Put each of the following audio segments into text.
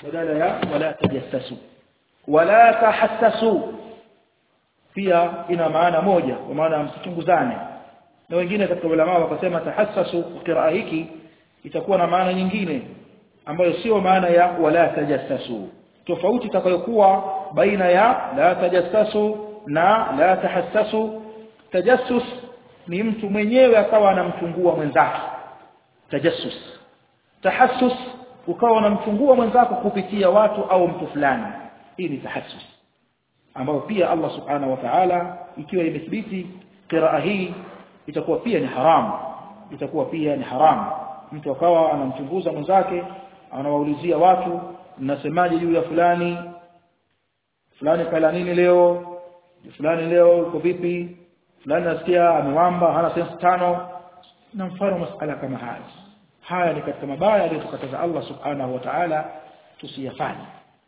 badala ya wala tajassasu wala tahassasu pia ina maana moja kwa maana msichunguzane na wengine katika ulama wakasema tahassasu qiraa hiki itakuwa na maana nyingine ambayo sio maana ya wala tajassasu tofauti itakayokuwa baina ya la tajassasu na la tahassasu tajassus ni mtu mwenyewe akawa anamchungua mwenzake tajassus tahassus ukawa unamchungua mwenzako kupitia watu au mtu fulani hii ni tahassus ambayo pia Allah subhanahu wa ta'ala ikiwa imethibiti qiraa hii itakuwa pia ni haramu itakuwa pia ni haramu mtu akawa anamchunguza mwenzake anawaulizia watu mnasemaje juu ya fulani fulani kala nini leo fulani leo uko vipi fulani nasikia amewamba hana sense tano na mfano masala kama haya haya ni katika mabaya aliyokataza Allah subhanahu wa ta'ala tusiyafanye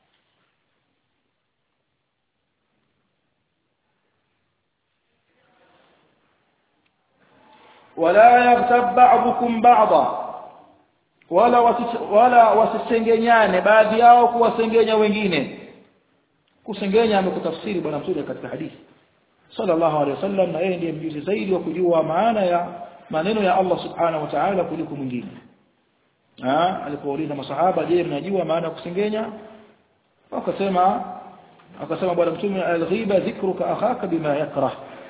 wala yaghtab ba'dukum ba'dha wala wala wasisengenyane baadhi yao kuwasengenya wengine kusengenya amekutafsiri bwana mtume katika hadithi sallallahu alaihi wasallam na yeye ndiye mjuzi zaidi wa kujua maana ya maneno ya Allah subhanahu wa ta'ala kuliko mwingine ah alipouliza masahaba je mnajua maana ya kusengenya wakasema akasema bwana mtume al-ghiba dhikruka akhaka bima yakrah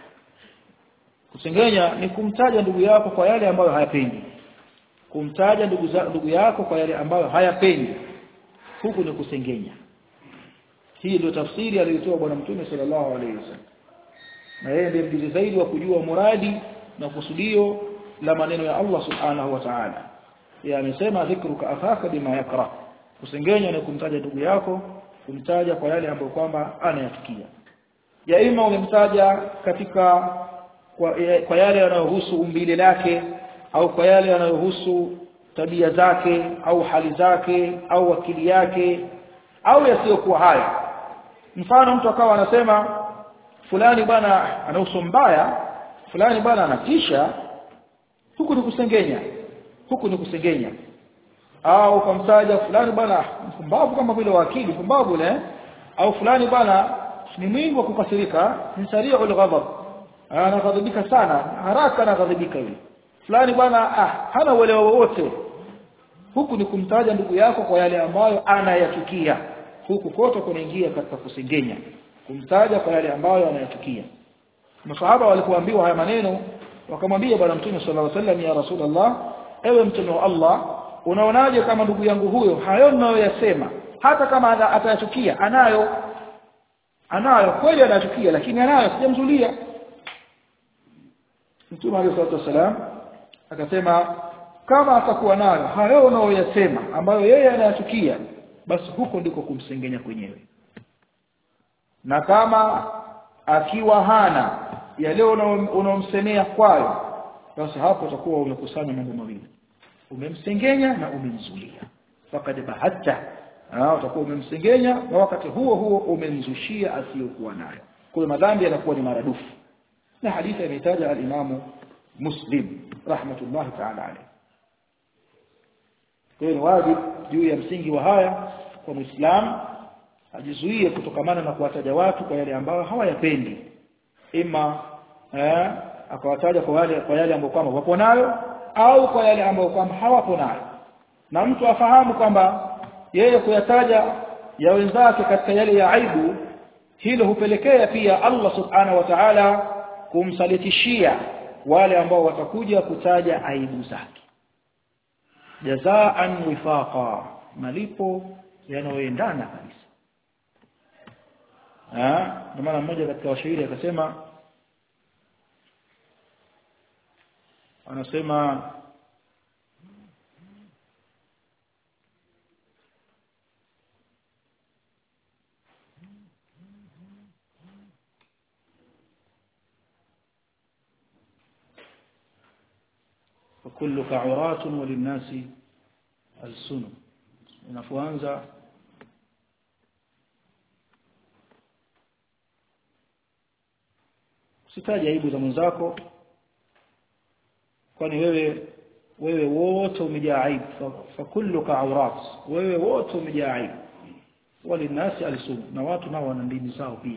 kusengenya ni kumtaja ndugu yako kwa yale ambayo hayapendi kumtaja ndugu za, ndugu yako kwa yale ambayo hayapendi huku ni kusengenya hii ndio tafsiri aliyotoa bwana mtume sallallahu alaihi wasallam na yeye ndiye mjuzi zaidi wa kujua muradi na kusudio la maneno ya Allah subhanahu wa ta'ala yeye amesema dhikruka akhaka bima yakrah kusengenya ni kumtaja ndugu yako kumtaja kwa yale ambayo kwamba anayafikia ya ima umemtaja katika kwa, kwa yale yanayohusu umbile lake au kwa yale yanayohusu tabia zake au hali zake au akili yake au yasiyokuwa hayo mfano mtu akawa anasema fulani bwana ana uso mbaya fulani bwana anatisha huku ni kusengenya huku ni kusengenya au kumtaja fulani bwana mpumbavu kama vile wakili mpumbavu le au fulani bwana ni mwingi wa kukasirika ni sari'ul ghadab anaghadhibika sana haraka anaghadhibika yule fulani bwana ah hana uelewa wowote huku ni kumtaja ndugu yako kwa yale ambayo anayachukia huku kote kunaingia katika kusengenya kumtaja kwa yale ambayo anayachukia masahaba walipoambiwa haya maneno wakamwambia bwana mtume sallallahu alaihi wasallam ya rasulullah ewe mtume wa Allah unaonaje kama ndugu yangu huyo hayo ninayoyasema hata kama atayachukia anayo anayo kweli anachukia lakini anayo sijamzulia mtume alayhi salatu wasalam akasema kama atakuwa nayo hayo unayoyasema ambayo yeye anayachukia basi huko ndiko kumsengenya kwenyewe na kama akiwa hana yale unaomsemea kwayo basi hapo utakuwa umekusanya mambo mawili umemsengenya na umemzulia fakad bahatta utakuwa umemsengenya na wakati huo huo umemzushia asiyokuwa nayo kwa hiyo madhambi yanakuwa ni maradufu na hadithi imetaja al-Imam Muslim rahmatullahi ta'ala alayhi kwa hiyo ni wajibu juu ya msingi wa haya kwa Muislamu ajizuie kutokamana na kuwataja watu kwa yale ambayo hawayapendi ima eh, akawataja kwa yale kwa yale ambayo kwamba wapo nayo au kwa yale ambayo kwamba hawapo nayo na mtu afahamu kwamba yeye kuyataja ya wenzake katika yale ya aibu hilo hupelekea pia Allah subhanahu wa ta'ala kumsalitishia wale ambao watakuja kutaja aibu zake jazaan wifaqa malipo yanayoendana kabisa ah ndio maana mmoja katika washairi akasema anasema وكلك عرات وللناس السن unapoanza usitaje aibu za mwenzako kwani wewe wewe wote umejaa aibu fa kulluka awrat wewe wote umejaa aibu walinasi alisum na watu nao wana ndimi zao pia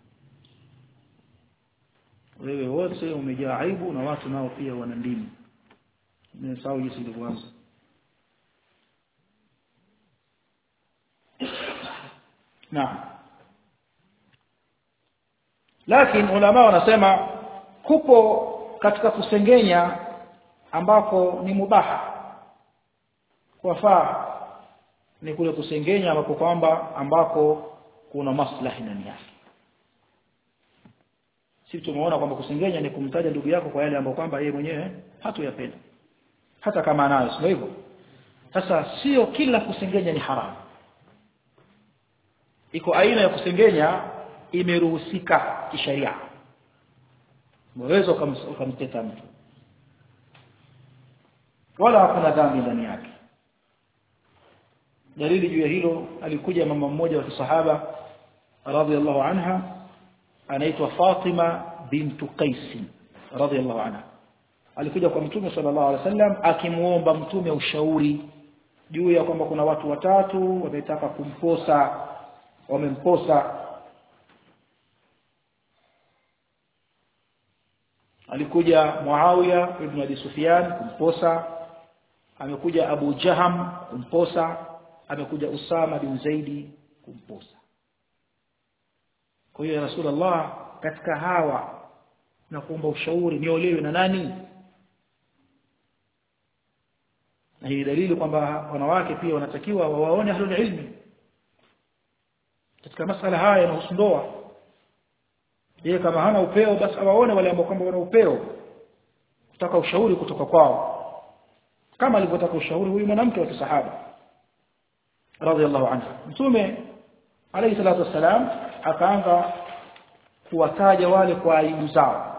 wewe wote umejaa aibu na watu nao pia wana ndimi nimesahau jinsi ilivyoanza naam lakini ulama wanasema kupo katika kusengenya ambako ni mubaha kwafaa ni kule kusengenya ambako kwamba ambako kuna maslahi ndani yake sisi tumeona kwamba kusengenya ni kumtaja ndugu yako kwa yale ambayo kwamba yeye mwenyewe hatuyapenda hata kama anayo sio hivyo sasa sio kila kusengenya ni haramu iko aina ya kusengenya imeruhusika kisheria unaweza ukamteta mtu wala hakuna dhambi ndani yake dalili juu ya hilo alikuja mama mmoja wa kisahaba radhiallahu anha anaitwa Fatima bintu Qais radhiallahu anha alikuja kwa mtume sallallahu alaihi wasallam akimuomba mtume ushauri juu ya kwamba kuna watu watatu wametaka kumposa wamemposa alikuja Muawiya ibn Abi Sufyan kumposa amekuja Abu Jaham kumposa amekuja Usama bin Zaidi kumposa kwa hiyo ya Rasulullah katika hawa na kuomba ushauri niolewe na nani na hii dalili kwamba wanawake pia wanatakiwa wawaone ahlul ilmi katika masala haya yanahusu ndoa yeye kama hana upeo basi awaone wale ambao kwamba wana upeo kutaka ushauri kutoka kwao kama alivyotaka ushauri huyu mwanamke wa kisahaba radhiallahu anha mtume alayhi salatu wassalam akaanza kuwataja wale kwa aibu zao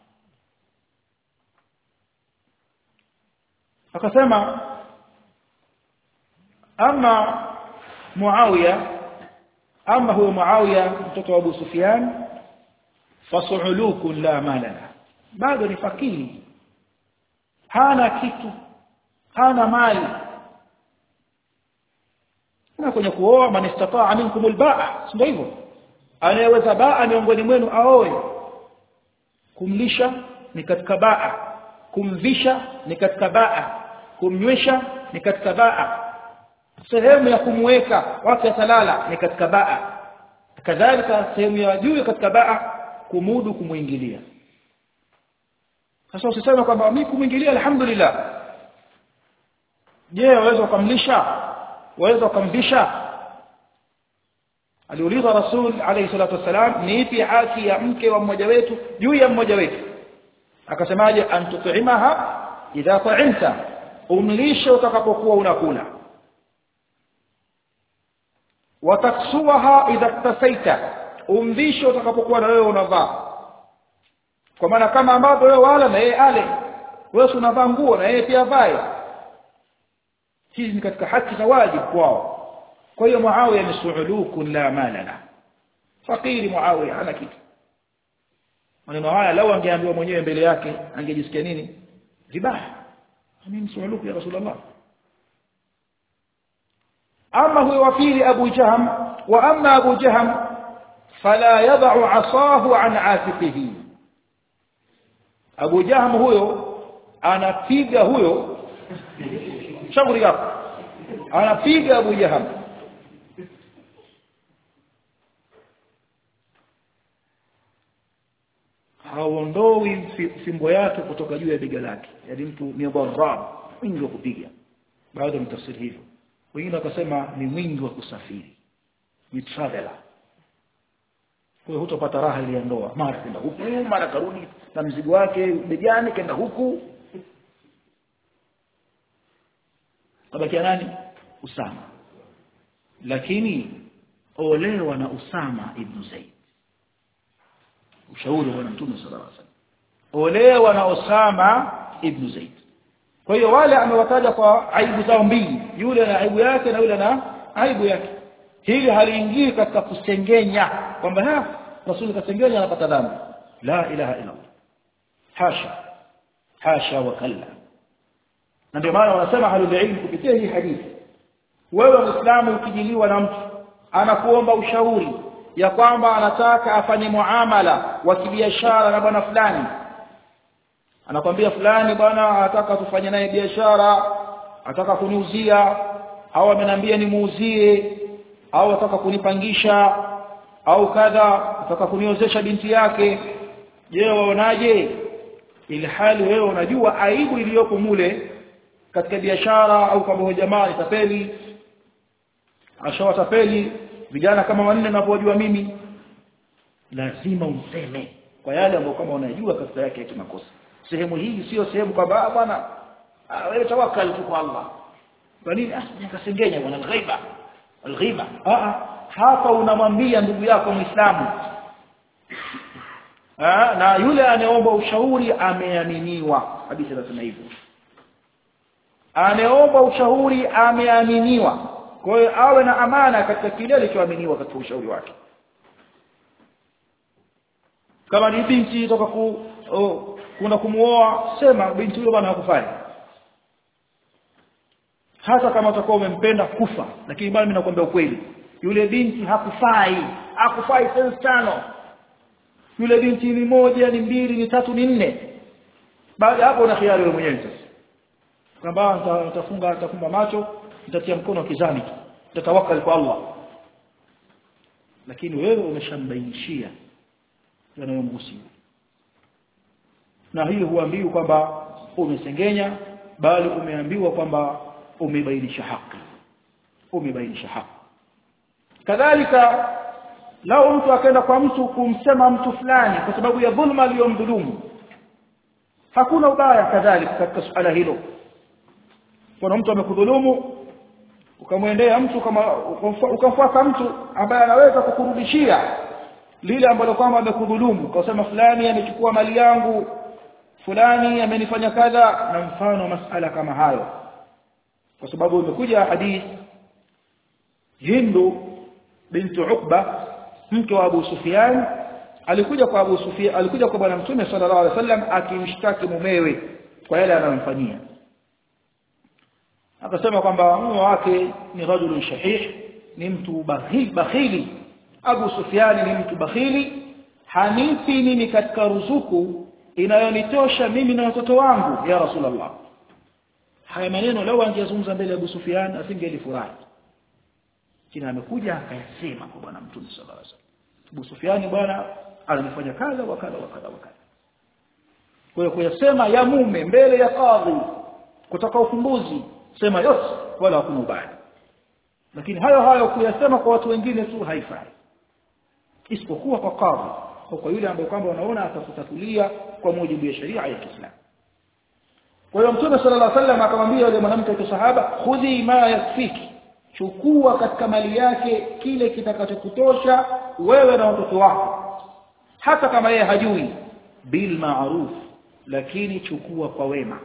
akasema ama Muawiya ama huyo Muawiya mtoto wa Abu Sufyan fasu'ulukun la malana bado ni fakiri hana kitu hana mali na kwenye kuoa man istataa minkum albaa ndio hivyo anayeweza baa miongoni mwenu aoe kumlisha ni katika baa kumvisha ni katika baa kumnywesha ni katika baa sehemu ya kumweka wake atalala ni katika baa kadhalika sehemu ya juu katika baa kumudu kumuingilia sasa usiseme kwamba mimi kumuingilia alhamdulillah je waweza ukamlisha waweza ukamvisha aliuliza rasul alayhi salatu wasalam ni ipi haki ya mke wa mmoja wetu juu ya mmoja wetu akasemaje antut'imaha idha ta'imta umlishe utakapokuwa unakula wataksuha idha tasaita umvishe utakapokuwa na wewe unavaa kwa maana kama ambavyo wewe wala na yeye ale wewe unavaa nguo na yeye pia vae hizi ni katika haki za wajibu kwao kwa hiyo Muawiya ni su'ulukun la mala la fakiri Muawiya hana kitu maneno haya lau angeambiwa mwenyewe mbele yake angejisikia nini vibaya mimi su'uluku ya rasulullah ama huyo wa pili Abu Jaham wa amma Abu Jaham fala yad'u 'asahu 'an 'atiqihi Abu Jaham huyo anapiga huyo shauri yako anapiga Abu Jaham haondoi fimbo yake kutoka juu ya bega lake yaani mtu ni barab mwingi wa kupiga baadhi ya mtafsiri hivyo wengine wakasema ni mwingi wa kusafiri ni traveler kwa hiyo hutopata raha ile ya ndoa mara kwenda huku mara karudi na mzigo wake begani kenda huku tabakia nani Usama lakini olewa na Usama ibn Zaid ushauri wa bwana mtume sallallahu alaihi wasallam olewa na Usama ibn Zaid kwa hiyo wale amewataja kwa aibu zao mbili yule na aibu yake na yule na aibu yake hili haliingii katika kusengenya kwamba ha rasuli kasengenya anapata dhambi la ilaha illa Allah hasha hasha wa kalla na ndio maana wanasema ahlul ilm kupitia hii hadithi wewe muislamu ukijiliwa na mtu anakuomba ushauri ya kwamba anataka afanye muamala wa kibiashara na bwana fulani anakwambia fulani bwana anataka tufanye naye biashara ataka kuniuzia au amenambia nimuuzie au ataka kunipangisha au kadha ataka kuniozesha binti yake je waonaje ili hali wewe unajua aibu iliyoko mule katika biashara au kwamba huyo jamaa ni tapeli ashawatapeli vijana kama wanne ninavyojua mimi lazima umseme kwa yale ambayo kama unajua kasra yake ya kimakosa sehemu hii sio sehemu kwamba bwana wewe tawakkal tu kwa Allah kwa nini ah nikasengenya bwana alghaiba alghiba ah hapa unamwambia ndugu yako muislamu ah na yule anayeomba ushauri ameaminiwa hadithi inasema hivyo anayeomba ushauri ameaminiwa kwa hiyo awe na amana katika kile alichoaminiwa katika ushauri wake kama ni binti toka ku oh, kuna kumuoa sema binti yule bwana hakufai hata kama utakuwa umempenda kufa lakini bado mimi nakwambia ukweli yule binti hakufai hakufai sense tano yule binti ni moja ni mbili ni tatu ni nne baada hapo una khiari wewe mwenyewe sasa kwamba nitafunga nitafumba macho nitatia mkono kizani nitatawakal kwa Allah lakini wewe umeshambainishia yanayomhusu na hiyo huambiwi kwamba umesengenya bali umeambiwa kwamba umebainisha haki umebainisha haki kadhalika lao mtu akaenda kwa mtu kumsema mtu fulani kwa sababu ya dhulma aliyomdhulumu hakuna ubaya kadhalika katika suala hilo kuna mtu amekudhulumu ukamwendea mtu kama ukamfuata mtu ambaye anaweza kukurudishia lile ambalo kwamba amekudhulumu ukasema fulani amechukua mali yangu fulani amenifanya kadha na mfano masala kama hayo kwa sababu imekuja hadith Hindu bintu Uqba mke wa Abu Sufyan alikuja kwa Abu Sufyan alikuja kwa bwana mtume sallallahu alaihi wasallam akimshtaki mumewe kwa yale anayomfanyia akasema kwamba mume wake ni rajulun shahih ni mtu bakhili bakhili Abu Sufyan ni mtu bakhili hanipi mimi katika ruzuku inayonitosha mimi na watoto wangu ya Rasulullah haya maneno leo angezungumza mbele ya Abu Sufyan asingelifurahi kina amekuja akayasema kwa bwana mtume sallallahu alaihi wasallam Abu Sufyan bwana anafanya kadha wa kadha wa kadha wa kadha kwa hiyo kuyasema ya mume mbele ya kadhi kutoka ufumbuzi sema yote wala hakuna ubaya lakini hayo hayo kuyasema kwa watu wengine tu haifai isipokuwa kwa kadhi au kwa yule ambaye kwamba wanaona atakutatulia kwa mujibu ya sheria ya Kiislamu kwa hiyo mtume sallallahu alaihi wasallam akamwambia yule mwanamke wa sahaba khudhi ma yakfiki chukua katika mali yake kile kitakachokutosha wewe na watoto wako hata kama yeye hajui bil ma'ruf lakini chukua kwa wema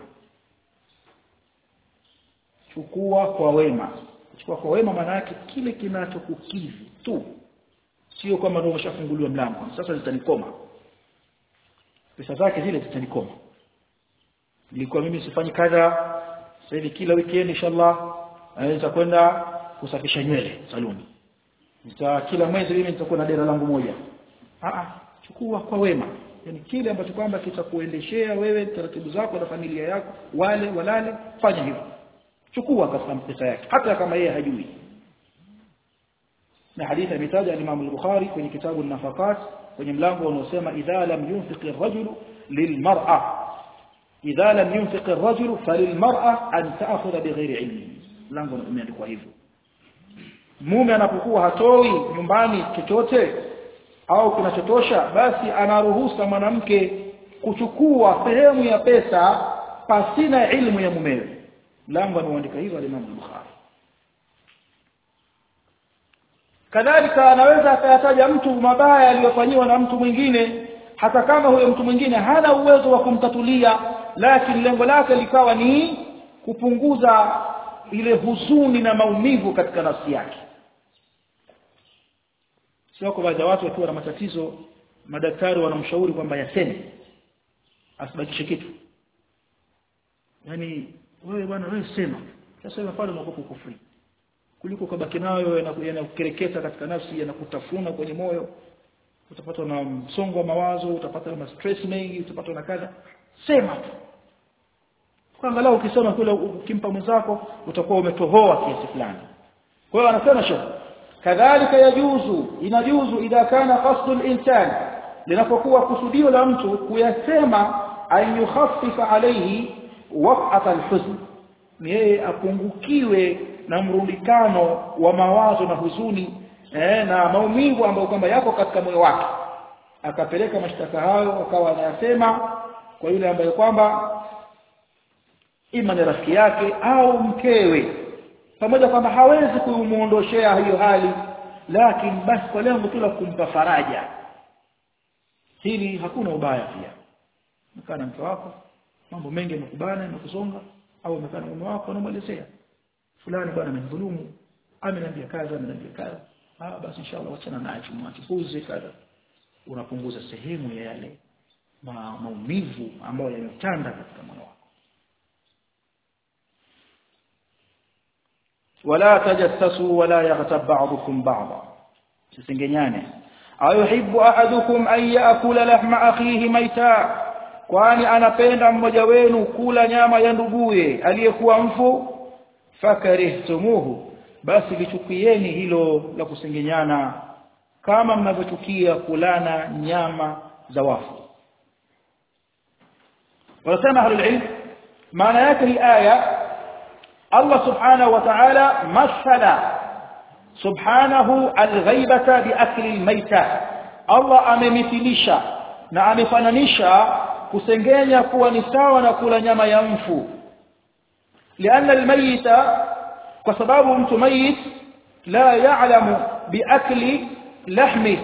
chukua kwa wema chukua kwa wema maana yake kile kinachokukidhi tu sio kama ndio umeshafunguliwa mlango sasa zitanikoma pesa zake zile zitanikoma nilikuwa mimi sifanyi kadha sasa hivi kila weekend inshallah naweza kwenda kusafisha nywele saluni nita kila mwezi mimi nitakuwa na dera langu moja ah chukua kwa wema yani kile ambacho kwamba kitakuendeshea wewe taratibu zako na familia yako wale walale fanya hivyo chukua katika pesa yake hata kama yeye hajui na hadithi imetaja al-Imam al-Bukhari kwenye kitabu an-Nafaqat kwenye mlango unaosema idha lam yunfiq ar-rajulu lilmar'a idha lam yunfiq ar-rajulu falilmar'a an ta'khudha bighairi ilmi mlango umeandikwa hivyo mume anapokuwa hatoi nyumbani chochote au kinachotosha basi anaruhusa mwanamke kuchukua sehemu ya pesa pasina ilmu ya mumewe mlango ameandika hivyo al-Imam al-Bukhari kadhalika anaweza akayataja mtu mabaya aliyofanyiwa na mtu mwingine hata kama huyo mtu mwingine hana uwezo wa kumtatulia lakini lengo lake likawa ni kupunguza ile huzuni na maumivu katika nafsi yake sio kwa baadhi ya watu wakiwa na matatizo madaktari wanamshauri kwamba yaseme asibakishe kitu yani wewe bwana wewe sema sasa pale unakuwa kufuri kuliko kabaki nayo yanakukereketa katika nafsi yanakutafuna kwenye moyo utapatwa na msongo wa mawazo utapata na stress mengi utapatwa na kadha sema tu kwa angalau ukisema kule ukimpa mwenzako utakuwa umetohoa kiasi fulani kwa hiyo anasema shekh kadhalika yajuzu inajuzu idha kana qasdu al-insan linapokuwa kusudio la mtu kuyasema an yukhaffifa alayhi waq'at al-huzn ni yeye apungukiwe na mrundikano wa mawazo na huzuni eh, na maumivu ambayo kwamba yako katika moyo wake akapeleka mashtaka hayo akawa anayasema kwa yule ambaye kwamba ima ni rafiki yake au mkewe pamoja kwamba hawezi kumuondoshea hiyo hali lakini basi kwa lengo tu la kumpa faraja hili hakuna ubaya pia mkaa na mke wako mambo mengi yamekubana yamekusonga au umekaa na mume wako unamwelezea fulani bwana amenidhulumu ameniambia kaza ameniambia kaza ah basi inshallah wachana naye tumwache puzi kadha unapunguza sehemu ya yale ma, maumivu ambayo yametanda katika moyo wako wala tajassasu wala yaghtab ba'dukum ba'dha sisengenyane ayuhibbu ahadukum an ya'kula lahma akhihi maita kwani anapenda mmoja wenu kula nyama ya nduguye aliyekuwa mfu fakarihtumuhu basi lichukieni hilo la kusengenyana kama mnavyochukia kulana nyama za wafu wanasema ahlul ilm maana yake hii aya Allah subhanahu wa ta'ala masala subhanahu alghaibata biakli almaita Allah amemithilisha na amefananisha kusengenya kuwa ni sawa na kula nyama ya mfu لأن الميت kwa sababu mtu mayit la ya'lamu biakli lahmi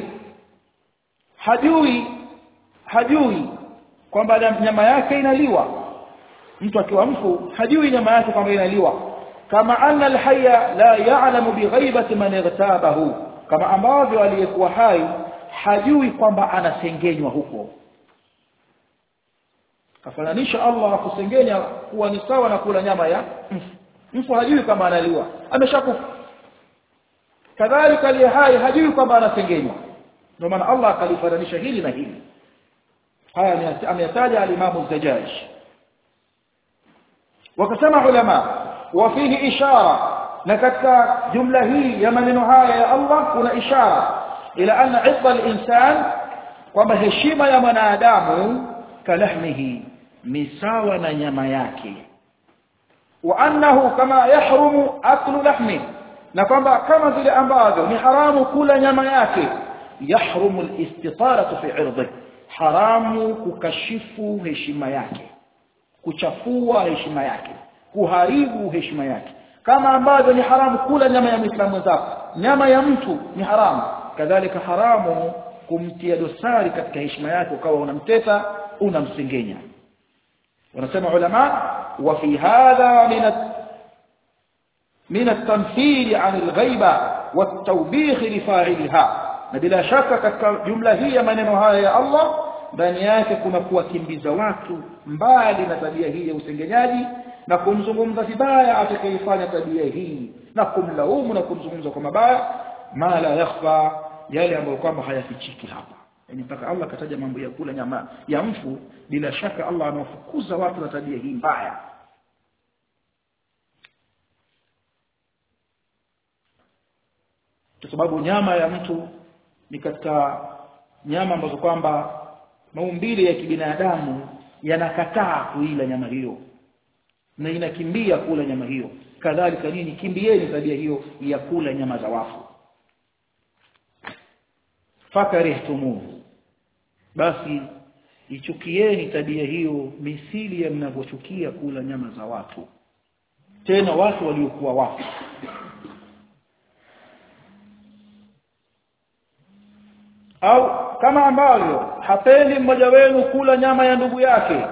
hajui hajui kwamba nyama yake inaliwa mtu akiwa mfu hajui nyama yake kwamba inaliwa kama anna alhayya la ya'lamu bighaibati man igtabahu kama ambavyo aliyekuwa hai hajui kwamba anasengenywa huko kafananisha Allah kusengenya kuwa ni sawa na kula nyama ya mfu mfu hajui kama analiwa ameshakufa kadhalika aliye hai hajui kwamba anasengenywa ndio maana Allah akalifananisha hili na hili haya ameyataja al-Imam az-Zajjaj wakasema ulama wafihi ishara na katika jumla hii ya maneno haya ya Allah kuna ishara ila anna idda al-insan kwamba heshima ya mwanadamu kalahmihi ni sawa na nyama yake wa annahu kama yahrumu aklu lahmi na kwamba kama vile ambavyo ni haramu kula nyama yake yahrumu al-istitaratu fi 'irdihi haramu kukashifu heshima yake kuchafua heshima yake kuharibu heshima yake kama ambavyo ni haramu kula nyama ya Muislamu mwenzako nyama ya mtu ni haramu kadhalika haramu kumtia dosari katika heshima yake ukawa unamteta unamsengenya wanasema ulama wa fi hadha min من التمثيل عن الغيبة والتوبيخ لفاعلها na bila shaka katika jumla hii ya maneno haya ya Allah ndani yake kuna kuwakimbiza watu mbali na tabia hii ya usengenyaji na kumzungumza vibaya atakayefanya tabia hii na kumlaumu na kumzungumza kwa mabaya ma la yakhfa yale ambayo kwamba hayafichiki hapa yani mpaka Allah kataja mambo ya kula nyama ya mfu bila shaka Allah anawafukuza watu na tabia hii mbaya kwa sababu nyama ya mtu ni katika nyama ambazo kwamba maumbile ya kibinadamu yanakataa kuila nyama hiyo na inakimbia kula nyama hiyo kadhalika nini kimbieni tabia hiyo ya kula nyama za wafu fakarihtumuhu basi ichukieni tabia hiyo misili ya mnavyochukia kula nyama za watu tena watu waliokuwa wafu au kama ambavyo hapendi mmoja wenu kula nyama ya ndugu yake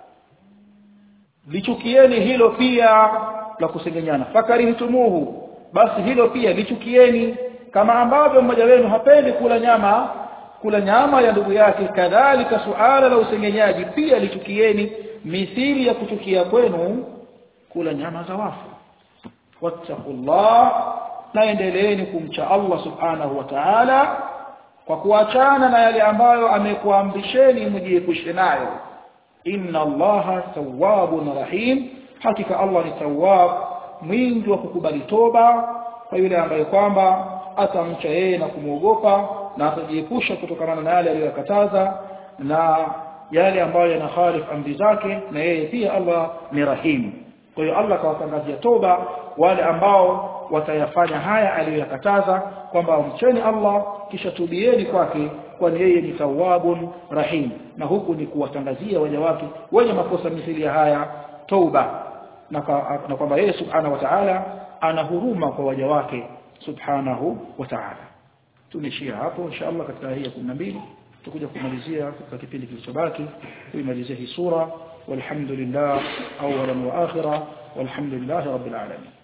lichukieni hilo pia la kusengenyana fakarihtumuhu basi hilo pia lichukieni kama ambavyo mmoja wenu hapendi kula nyama kula nyama ya ndugu yake kadhalika suala la usengenyaji pia lichukieni mithili ya kuchukia kwenu kula nyama za wafu wattaqullah na endeleeni kumcha Allah subhanahu wa ta'ala kwa kuachana na yale ambayo amekuamrisheni mjiepushe nayo inna allaha tawwabun rahim hakika Allah ni tawwab mwingi wa kukubali toba kwa yule ambaye kwamba atamcha yeye na kumwogopa na atajiepusha kutokana na yale aliyokataza na yale ambayo yanakhalif amri zake na yeye pia Allah ni rahim kwa hiyo Allah kawatangazia toba wale ambao watayafanya haya aliyoyakataza kwamba mcheni Allah kisha tubieni kwake kwani yeye ni tawwabun rahim na huku ni kuwatangazia waja wake wenye makosa mithili ya haya toba na, na kwamba yeye subhanahu wa ta'ala ana huruma kwa waja wake subhanahu wa ta'ala tunishia hapo inshallah katika hii ya 12 tutakuja kumalizia katika kipindi kilichobaki kuimalizia hii sura walhamdulillah awwalan wa akhira walhamdulillah rabbil alamin